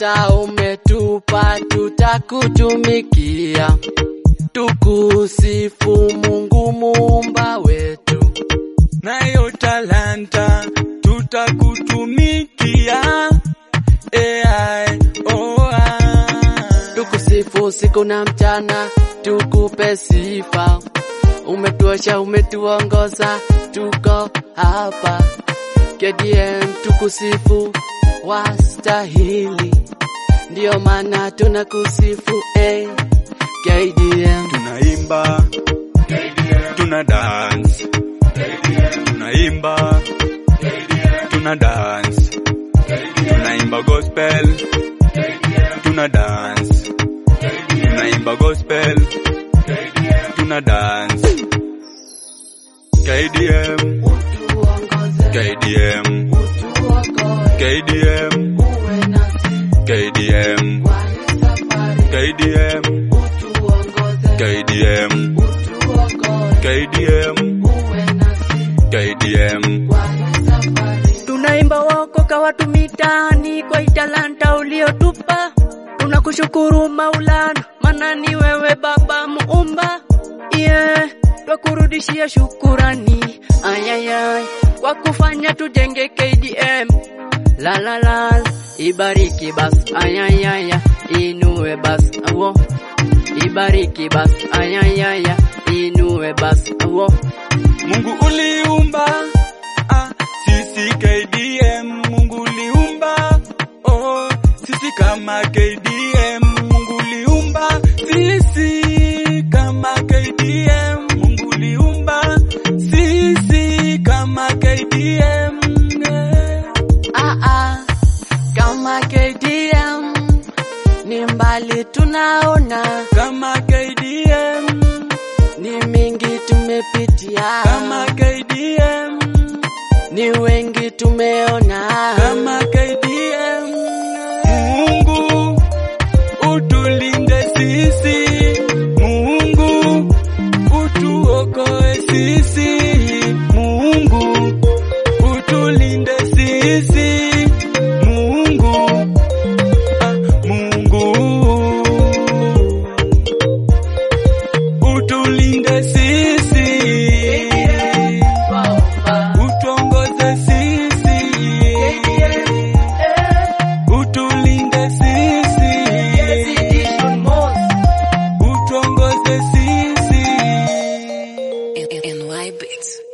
talanta umetupa, tutakutumikia, tukusifu Mungu muumba wetu. nayo talanta tutakutumikia. AI, oh, ah. tukusifu siku na mchana, tukupe sifa. Umetuosha, umetuongoza, tuko hapa. KDM tukusifu, wastahili, ndiyo maana tunakusifu eh. KDM Tunaimba, tuna dance, tunaimba, tuna dance, tunaimba gospel, tuna dance, tunaimba gospel, tuna dance. KDM, utuongoze, KDM, utuokoe, KDM, uwe nasi KDM, kwenye safari, KDM, utuongoze, KDM, utuokoe, KDM, uwe nasi KDM. kwenye safari. Tunaimba waokoka watu mitaani kwa italanta uliotupa. Tunakushukuru Maulana, maana ni wewe Baba muumba. Yeah, twakurudishia shukurani ayayay kwa kufanya tujenge KDM. La la la, ibariki bas ayayaya, inue bas awo. Ibariki bas ayayaya, inue bas awo. Mungu uliumba ah, sisi KDM. Mungu uliumba oh, sisi kama KDM. Mungu uliumba sisi kama KDM. Mungu uliumba sisi kama KDM. eh. Ah, ah, kama KDM ni mbali tunaona, Kama KDM, ni mingi tumepitia, kama KDM, ni wengi tumeona, kama KDM. Mungu utulinde sisi, Mungu utuokoe sisi, Mungu utulinde sisi, Mungu ah, Mungu utulinde sisi, utuongoze sisi, utulinde sisi, utuongoze sisi. NY Beats.